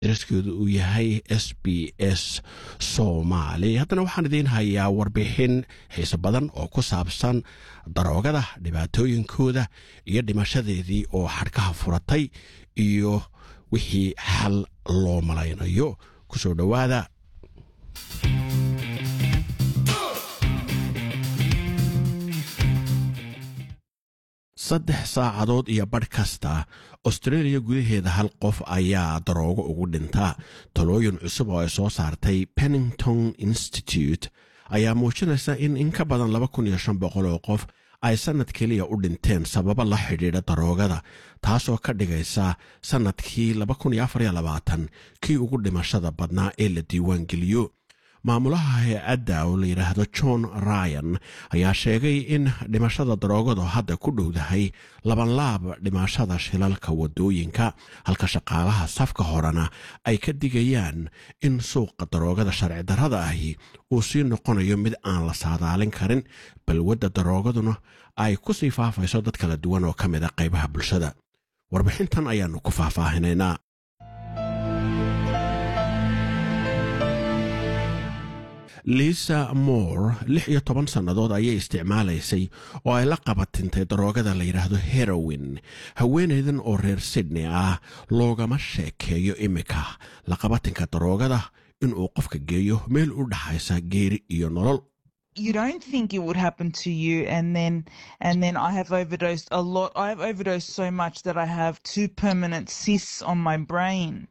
daraskeedu uu yahay s b s soomaali haddana waxaan idiin hayaa warbixin xiise badan oo ku saabsan daroogada dhibaatooyinkooda iyo dhimashadeedii oo xadhkaha furatay iyo wixii xal loo malaynayo kusoo dhowaada saddex saacadood iyo badh kasta austreeliya gudaheeda hal qof ayaa daroogo ugu dhinta talooyin cusub oo ay soo saartay pennington institute ayaa muujinaysa in in ka badan laba kun iyo shan boqol oo qof ay sannad keliya u dhinteen sababo la xidhiidha daroogada taasoo ka dhigaysa sannadkii laba kun iyo afar iyo labaatan kii ugu dhimashada badnaa ee la diiwaangeliyo maamulaha hay-adda oo la yidhaahdo john ryan ayaa sheegay in dhimashada daroogadu hadda ku dhowdahay labanlaab dhimashada shilalka wadooyinka halka shaqaalaha safka horena ay ka digayaan in suuqa daroogada sharci darrada ahi uu sii noqonayo mid aan la saadaalin karin balwadda daroogaduna ay ku sii faafayso dad kala duwan oo ka mid a qaybaha bulshada warbixintan ayaannu ku faahfaahinaynaa liisa moore lix iyo toban sannadood ayay isticmaalaysay oo ay la qabatintay daroogada la yidhaahdo herowin haweenaydan oo reer sydney ah loogama sheekeeyo iminka la qabatinka daroogada inuu qofka geeyo meel u dhaxaysa geeri iyo nolol you don't think it would happen to you and then and then I have overdosed a lot I have overdosed so much that I have two permanent cysts on my brain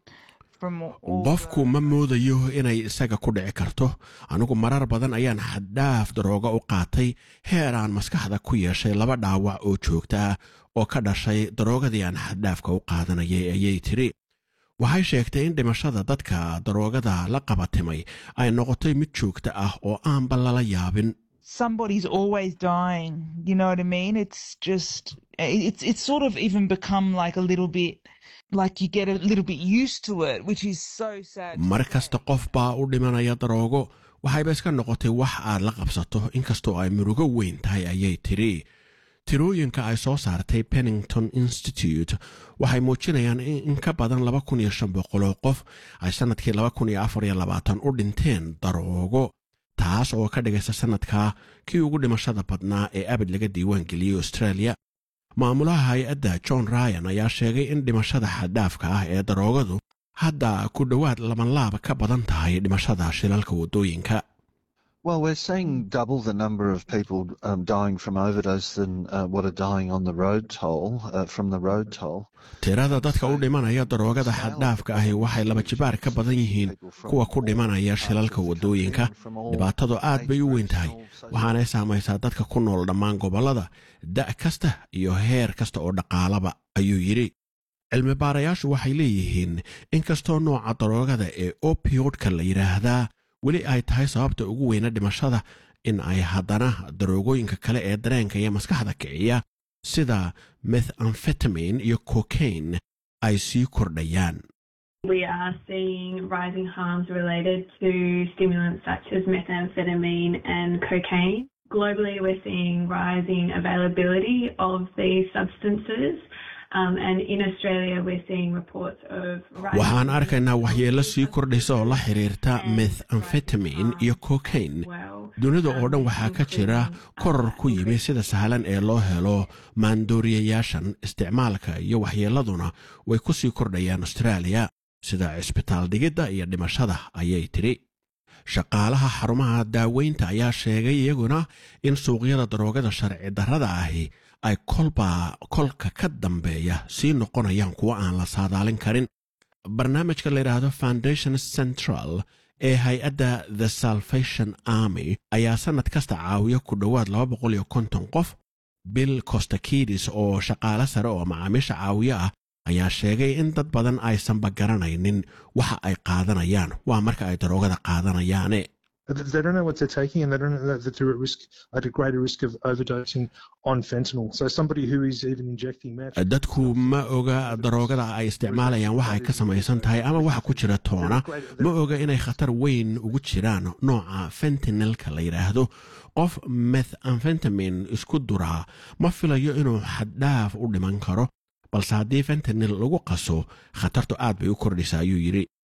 qofku ma moodayo inay isaga ku dhici karto anigu marar badan ayaan xaddhaaf darooga u qaatay heer aan maskaxda ku yeeshay laba dhaawac oo joogta ah oo ka dhashay daroogadii aan xaddhaafka u qaadanayay ayay tiri waxay sheegtay in dhimashada dadka daroogada la qabatimay ay noqotay mid joogta ah oo aanba lala yaabin somebody's always dying you know what i mean it's just it's it's sort of even become like a little bit like you get a little bit used to it which is so sad mar kasta qof baa u dhimanaya daroogo waxayba iska noqotay wax aad la qabsato inkastoo ay murugo weyn tahay ayay tiri tirooyinka ay soo saartay pennington institute waxay muujinayaan in in ka badan laba kun iyo shan boqoloo qof ay sannadkii laba kun iyo afar iyo labaatan u dhinteen daroogo taas oo ka dhigaysa sannadkaa kii ugu dhimashada badnaa ee abid laga diiwaan geliyey australia maamulaha hay-adda john ryan ayaa sheegay in dhimashada xaddhaafka ah ee daroogadu hadda ku dhowaad labanlaab ka badan tahay dhimashada shilalka waddooyinka Well, we're seeing double the number of people um, dying from overdose than uh, what are dying on the road toll uh, from the road toll. tirada dadka u dhimanaya daroogada xaddhaafka ahi waxay laba jibaar ka badan yihiin kuwa ku dhimanaya shilalka waddooyinka dhibaatadu aad bay u weyn tahay waxaanay saamaysaa dadka ku nool dhammaan gobollada da' kasta iyo heer kasta oo dhaqaalaba ayuu yidhi cilmi baarayaashu waxay leeyihiin inkastoo nooca daroogada ee opiodka la yidhaahdaa weli ay tahay sababta ugu weyna dhimashada in ay haddana daroogooyinka kale ee dareenka iyo maskaxda kiciya sida methamfetamin iyo cocaine ay sii kordhayaan We are seeing rising harms related to stimulants such as methamphetamine and cocaine. Globally, we're seeing rising availability of these substances. Um, and in Australia, we're seeing reports of waxaan arkaynaa waxyeello sii kordhaysa oo la xiriirta methamfetamin iyo cocaine dunida oo dhan waxaa ka jira koror ku yimi sida sahlan ee loo helo maandooriyayaashan isticmaalka iyo waxyeelladuna way ku sii kordhayaan austraaliya sida cisbitaal dhigidda iyo dhimashada ayay tidhi shaqaalaha xarumaha daaweynta ayaa sheegay iyaguna in suuqyada daroogada sharci darrada ahi ay kolba kolka ka dambeeya sii noqonayaan kuwo aan la saadaalin karin barnaamijka la yidhaahdo foundation central ee hay-adda the salvation army ayaa sannad kasta caawiya ku dhowaad laba boqol iyo konton qof bill costakidis oo shaqaale sare oo macaamiisha caawiyo ah ayaa sheegay in dad badan aysanba garanaynin waxa ay qaadanayaan waa marka ay daroogada qaadanayaane They don't know what they're taking, and they don't know that they're at risk, at a greater risk of overdosing on fentanyl. So somebody who is even injecting meth. dadku ma oga daroogada ay isticmaalayaan waxa ay ka samaysan tahay ama waxa ku jira toona ma oga inay khatar weyn ugu jiraan nooca fentanilka la yidhaahdo qof methamfentamin isku duraa ma filayo inuu xaddhaaf u dhiman karo balse haddii fentanil lagu qaso khatartu aad bay u kordhaysa ayuu yidhi